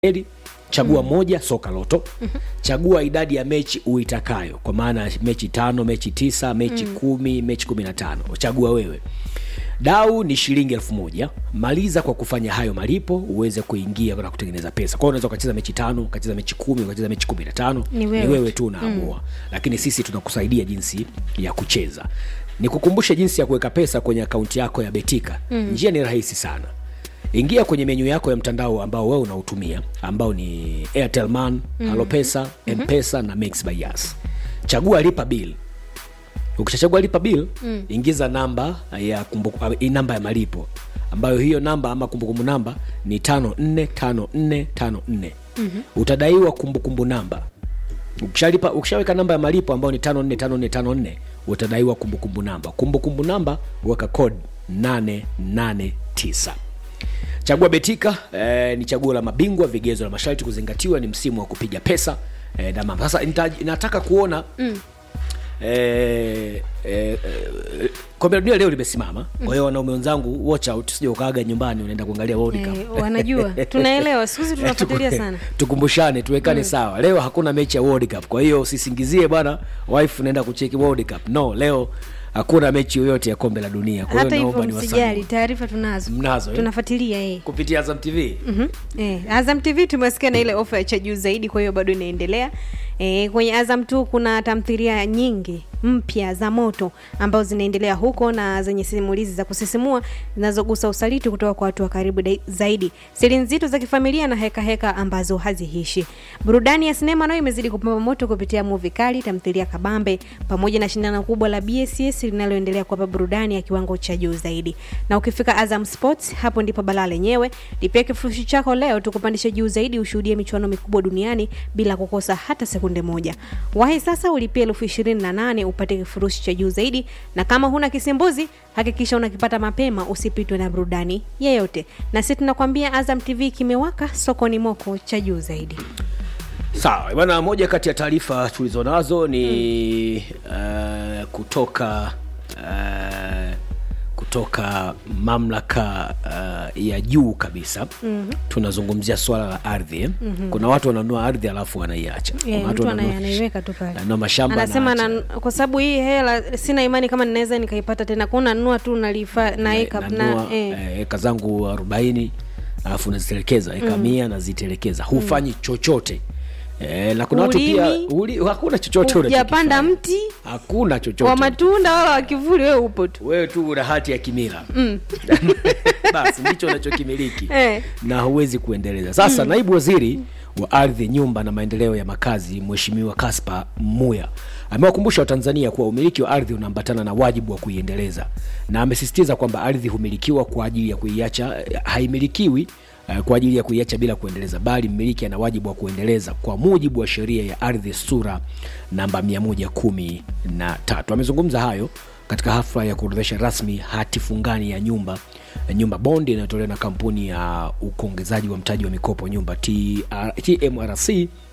Eli, chagua moja soka loto chagua idadi ya mechi uitakayo kwa maana mechi tano mechi tisa mechi kumi mechi kumi na tano chagua wewe dau ni shilingi elfu moja maliza kwa kufanya hayo malipo uweze kuingia na kutengeneza pesa kwao unaweza ukacheza mechi tano ukacheza mechi kumi ukacheza mechi kumi na tano Ni wewe ni wewe tu unaamua lakini sisi tunakusaidia jinsi ya kucheza nikukumbushe jinsi ya kuweka pesa kwenye akaunti yako ya betika njia ni rahisi sana ingia kwenye menyu yako ya mtandao ambao wewe unautumia ambao ni airtel man mm-hmm. alopesa mpesa na mix by Yas. chagua lipa bill ukishachagua lipa bill mm. ingiza namba ya kumbuku, namba ya malipo ambayo hiyo namba ama kumbukumbu namba ni tano nne tano nne tano nne mm-hmm. utadaiwa kumbukumbu namba ukishalipa ukishaweka namba ya malipo ambayo ni tano nne tano nne tano nne utadaiwa kumbukumbu namba kumbukumbu namba weka code 889 chagua betika eh, ni chaguo la mabingwa vigezo la masharti kuzingatiwa ni msimu wa kupiga pesa eh, na mambo sasa nita- nataka kuona mm. eh, eh, eh, kombe la dunia leo limesimama kwa hiyo wanaume wenzangu watch out sija ukaaga nyumbani unaenda kuangalia World Cup. Eh, wanajua tunaelewa siku hizi tunafuatilia Tuku- sana tukumbushane tuwekane sawa leo hakuna mechi ya World Cup kwa hiyo usisingizie bwana wife unaenda kucheki World Cup no leo hakuna mechi yoyote ya kombe la dunia kwa hata hiyo hivyo naomba ni msijali taarifa tunazo Mnazo, eh? tunafuatilia eh. kupitia Azam TV Mhm. Eh, Azam TV tumesikia na ile ofa ya cha juu zaidi, kwa hiyo bado inaendelea. Eh, kwenye Azam tu kuna tamthilia nyingi mpya za moto ambazo zinaendelea huko na zenye simulizi za kusisimua zinazogusa usaliti kutoka kwa watu wa karibu dai- zaidi, siri nzito za kifamilia na heka heka ambazo hazihishi. Burudani ya sinema nayo imezidi kupamba moto kupitia movie kali, tamthilia kabambe, pamoja na shindano kubwa la BSS linaloendelea kuwapa burudani ya kiwango cha juu zaidi. Na ukifika Azam Sports, hapo ndipo balaa lenyewe. Lipia kifurushi chako leo tukupandishe juu zaidi, ushuhudie michuano mikubwa duniani bila kukosa hata sekunde moja. Wahi sasa ulipie elfu ishirini na nane upate kifurushi cha juu zaidi, na kama huna kisimbuzi hakikisha unakipata mapema, usipitwe na burudani yeyote. Na sisi tunakwambia Azam TV kimewaka, sokoni moko cha juu zaidi. sawa bwana moja kati ya taarifa tulizonazo ni uh, kutoka uh, kutoka mamlaka uh, ya juu kabisa mm-hmm. tunazungumzia swala la ardhi eh? mm-hmm. kuna watu wananunua ardhi alafu wanaiacha Kuna Yeah, watu mtu ana- wananunua- anaiweka tu pale ananunua mashamba anasema anaacha. na, kwa sababu hii hela sina imani kama ninaweza nikaipata tena kwao nanunua tu nalifa naeka nanunua na, eh. eh, eka zangu arobaini alafu nazitelekeza eka mia nazitelekeza hufanyi chochote Eh, na kuna watu pia Ulimi. uli, hakuna chochote Hujapanda unachokifanya. mti hakuna chochote wa matunda wala wa kivuli wewe upo tu wewe tu una hati ya kimila basi ndicho unachokimiliki Eh. na huwezi kuendeleza sasa naibu waziri wa ardhi nyumba na maendeleo ya makazi mheshimiwa kaspa muya amewakumbusha watanzania kuwa umiliki wa ardhi unaambatana na wajibu wa kuiendeleza na amesisitiza kwamba ardhi humilikiwa kwa ajili ya kuiacha haimilikiwi eh, kwa ajili ya kuiacha bila kuendeleza bali mmiliki ana wajibu wa kuendeleza kwa mujibu wa sheria ya ardhi sura namba 113 amezungumza hayo katika hafla ya kuorodhesha rasmi hati fungani ya nyumba nyumba bondi inayotolewa na kampuni ya ukongezaji wa mtaji wa mikopo nyumba TR, tmrc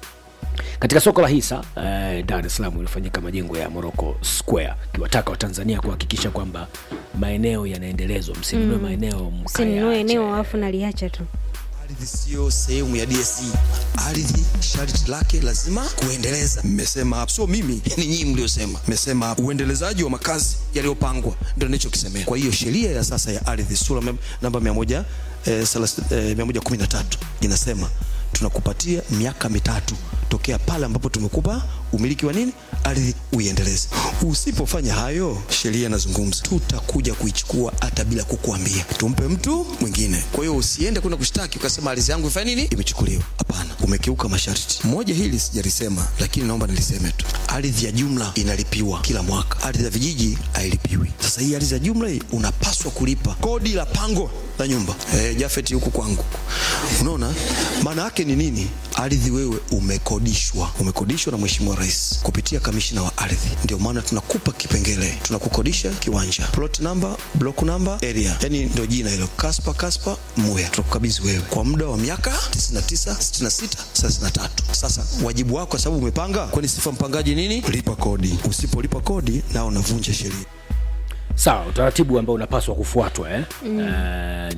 katika soko la hisa eh, dar es salaam ilifanyika majengo ya morocco square akiwataka watanzania kuhakikisha kwamba maeneo yanaendelezwa msinunue mm. maeneo sinunue mkayaache. eneo alafu naliacha tu ardhi siyo sehemu ya DSE. Ardhi sharti lake lazima kuendeleza. Mmesema hapo, sio mimi, ni nyinyi mliosema. Mmesema hapo uendelezaji wa makazi yaliyopangwa, ndio nilichokisemea. Kwa hiyo sheria ya sasa ya ardhi sura mem- namba 100 eh, salas- eh, 113 inasema tunakupatia miaka mitatu tokea pale ambapo tumekupa umiliki wa nini ardhi uiendeleze. Usipofanya hayo, sheria inazungumza, tutakuja kuichukua hata bila kukuambia, tumpe mtu mwingine. Kwa hiyo usiende kwenda kushtaki ukasema ardhi yangu ifanye nini, imechukuliwa. Hapana, umekiuka masharti. Moja hili sijalisema, lakini naomba niliseme tu, ardhi ya jumla inalipiwa kila mwaka, ardhi ya vijiji hailipiwi. Sasa hii ardhi ya jumla hii unapaswa kulipa kodi la pango la nyumba. Eh, Jafet huku kwangu, unaona maana yake ni nini? Ardhi wewe umekodishwa, umekodishwa na Mheshimiwa Rais kupitia kamishina wa ardhi. Ndio maana tunakupa kipengele, tunakukodisha kiwanja, plot number, block number, area, yani ndio jina hilo, Kaspa Kaspa Muya. Tunakukabidhi wewe kwa muda wa miaka 99, 66, 33. Sasa wajibu wako, kwa sababu umepanga, kwani sifa mpangaji nini? Lipa kodi. Usipolipa kodi, nao unavunja sheria. sawa utaratibu ambao unapaswa kufuatwa eh? mm. uh,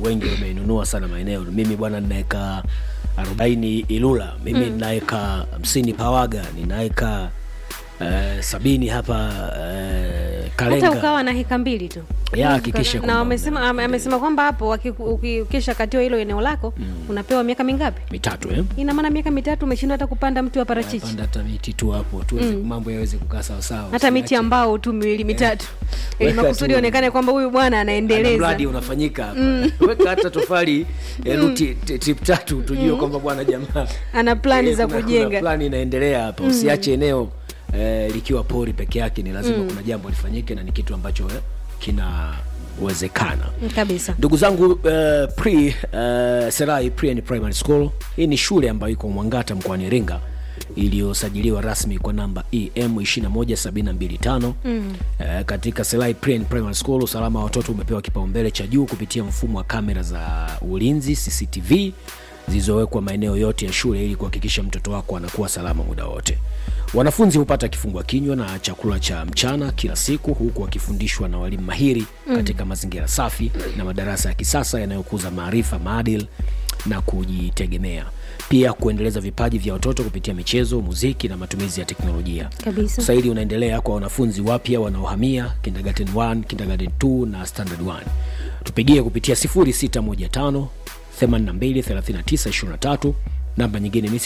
wengi wameinunua sana maeneo mimi bwana ninaweka arobaini ilula mimi mm. ninaweka hamsini pawaga ninaweka uh, sabini hapa uh, hata kalenga ukawa na heka mbili tu Ya, hakikisha na kwamba wamesema una- ame- amesema kwamba hapo waki- uki- ukisha katiwa hilo eneo lako unapewa miaka mingapi mitatu eh? ina maana miaka mitatu umeshindwa hata kupanda mti wa parachichi panda hata miti tu hapo tuweze mambo yaweze kukaa sawasawa hata miti ambao tu miwili mitatu ili Weka makusudi tu- onekane kwamba huyu bwana Ana anaendeleza mradi unafanyika hapa weka hata tofali ya ruti t- tip tatu tujue kwamba bwana jamaa ana plani eh, za kuna- kuna kujenga plani inaendelea hapa usiache eneo eh, likiwa pori peke yake ni lazima kuna jambo lifanyike na ni kitu ambacho eh, kinawezekana kabisa ndugu zangu uh, pre uh, serai pre and primary school hii ni shule ambayo iko mwangata mkoani iringa iliyosajiliwa rasmi kwa namba em 21725 mm. uh, katika selai pre and primary school usalama wa watoto umepewa kipaumbele cha juu kupitia mfumo wa kamera za ulinzi cctv zilizowekwa maeneo yote ya shule ili kuhakikisha mtoto wako anakuwa salama muda wote wanafunzi hupata kifungua kinywa na chakula cha mchana kila siku huku wakifundishwa na walimu mahiri mm. katika mazingira safi na madarasa ya kisasa yanayokuza maarifa maadil na kujitegemea pia kuendeleza vipaji vya watoto kupitia michezo muziki na matumizi ya teknolojia kabisa usaili unaendelea kwa wanafunzi wapya wanaohamia kindergarten 1 kindergarten 2 na standard 1 tupigie kupitia 0615 823923 namba nyingine ni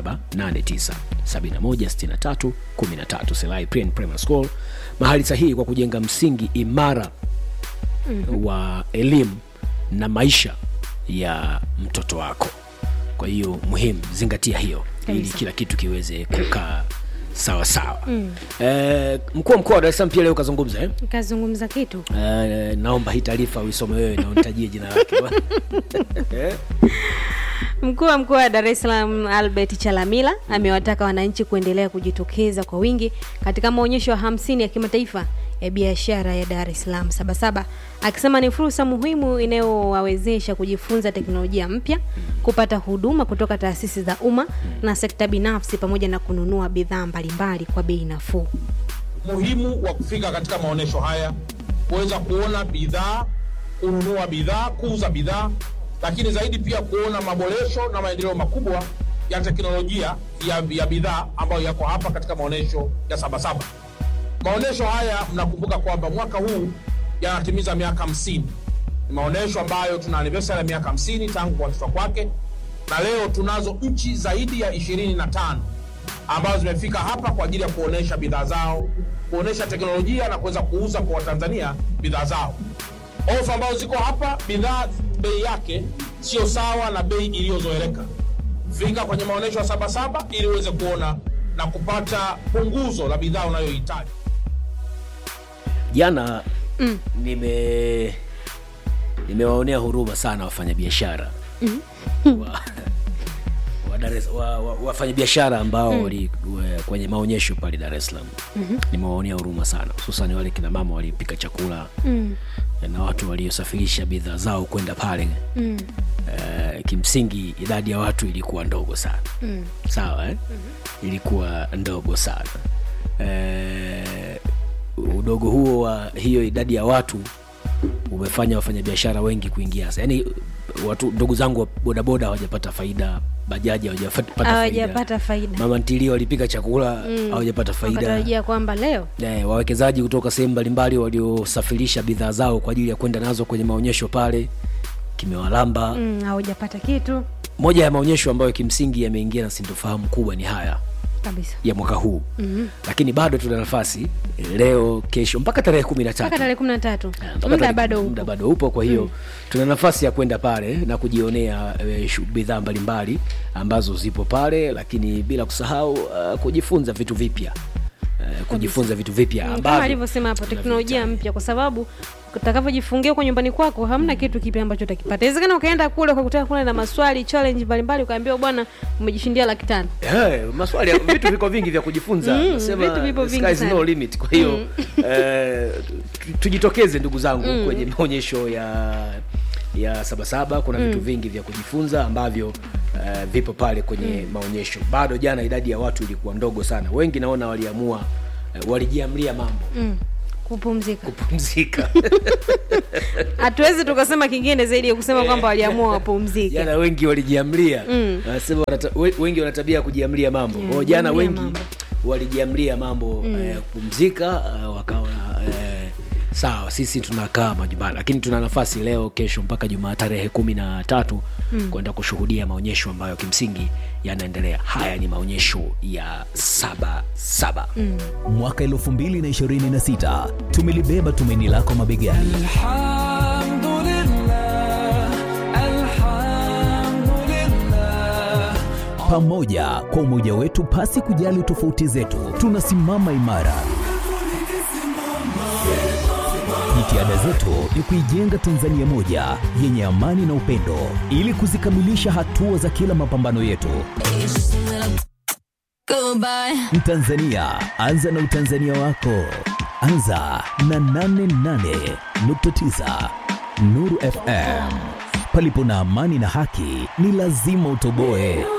0789716313 selai Pre and primary school mahali sahihi kwa kujenga msingi imara mm-hmm. wa elimu na maisha ya mtoto wako kwa hiyo muhimu zingatia hiyo ili Kabisa. kila kitu kiweze kukaa sawa sawa mm. eh, mkuu wa mkoa wa Dar es Salaam pia leo kazungumza eh? kazungumza kitu eh, naomba hii taarifa uisome wewe na unitajie jina lake eh? Mkuu wa mkoa wa Dar es Salaam Albert Chalamila amewataka wananchi kuendelea kujitokeza kwa wingi katika maonyesho ya hamsini ya kimataifa ya biashara ya Dar es Salaam Sabasaba, akisema ni fursa muhimu inayowawezesha kujifunza teknolojia mpya, kupata huduma kutoka taasisi za umma na sekta binafsi, pamoja na kununua bidhaa mbalimbali kwa bei nafuu. muhimu wa kufika katika maonyesho haya kuweza kuona bidhaa kununua bidhaa kuuza bidhaa lakini zaidi pia kuona maboresho na maendeleo makubwa ya teknolojia ya, ya bidhaa ambayo yako hapa katika maonyesho ya sabasaba maonyesho haya mnakumbuka kwamba mwaka huu yanatimiza miaka 50 ni maonyesho ambayo tuna anniversary ya miaka 50 tangu kuanzishwa kwake na leo tunazo nchi zaidi ya 25 ambazo zimefika hapa kwa ajili ya kuonesha bidhaa zao kuonesha teknolojia na kuweza kuuza kwa watanzania bidhaa zao ofa ambazo ziko hapa bidhaa bei yake sio sawa na bei iliyozoeleka fika kwenye maonyesho ya sabasaba ili uweze kuona na kupata punguzo la bidhaa unayohitaji jana mm. nime nimewaonea huruma sana wafanyabiashara mm. wa, wa Dar es- wa, wa, wafanyabiashara ambao mm. wali wa- kwenye maonyesho pale Dar es Salaam mm-hmm. nimewaonea huruma sana hususan wale kina mama waliopika chakula mm. na watu waliosafirisha bidhaa zao kwenda pale mm. uh, kimsingi idadi ya watu ilikuwa ndogo sana mm. sawa eh? mm-hmm. ilikuwa ndogo sana uh, udogo huo wa hiyo idadi ya watu umefanya wafanyabiashara wengi kuingia hasa yaani watu ndugu zangu wa bodaboda hawajapata faida bajaji hawajapata faida Hawajapata faida, mama ntilio walipika chakula hawajapata faida wakatarajia kwamba leo eh, wawekezaji kutoka sehemu mbalimbali waliosafirisha bidhaa zao kwa ajili ya kwenda nazo kwenye maonyesho pale kimewalamba mm. mm, hawajapata kitu moja ya maonyesho ambayo kimsingi yameingia na sintofahamu kubwa ni haya kabisa ya mwaka huu mm-hmm. lakini bado tuna nafasi leo kesho mpaka tarehe kumi na mpaka tatu tarehe kumi na tatu Mpaka muda tarehe- bado muda upo bado upo kwa hiyo mm. tuna nafasi ya kwenda pale na kujionea e, bidhaa mbalimbali ambazo zipo pale lakini bila kusahau uh, kujifunza vitu vipya uh, kujifunza vitu vipya Mm, kama ambavyo alivyosema hapo teknolojia tunavihitaji. mpya kwa sababu utakavyojifungia kwa nyumbani kwako hamna kitu kipya ambacho utakipata inawezekana ukaenda kule ukakutana kule na maswali challenge mbalimbali ukaambiwa bwana umejishindia laki tano Eh, maswali ya- vitu viko vingi vya kujifunza Mm, Nasema, vitu vipo the vingi sky is sana. no limit kwa hiyo eh, tu- tujitokeze ndugu zangu kwenye maonyesho ya ya sabasaba kuna vitu vingi vya kujifunza ambavyo uh, vipo pale kwenye maonyesho bado jana idadi ya watu ilikuwa ndogo sana wengi naona waliamua uh, walijiamlia mambo kupumzika kupumzika hatuwezi tukasema kingine zaidi ya kusema kwamba waliamua wapumzike jana wengi walijiamlia wanasema wanata, we- wengi wana tabia ya kujiamlia mambo Mm, Kwa jana kujiamlia wengi mambo. walijiamlia mambo eh, kupumzika eh, wakawa eh, sawa sisi tunakaa majumbani lakini tuna nafasi leo kesho mpaka jumaa tarehe kumi na tatu mm. kwenda kushuhudia maonyesho ambayo kimsingi yanaendelea haya ni maonyesho ya saba saba mm. mwaka 2026 tumelibeba tumaini lako mabegani pamoja kwa umoja wetu pasi kujali tofauti zetu tunasimama imara jitihada zetu ni kuijenga tanzania moja yenye amani na upendo ili kuzikamilisha hatua za kila mapambano yetu mtanzania anza na utanzania wako anza na 88.9 nuru fm palipo na amani na haki ni lazima utoboe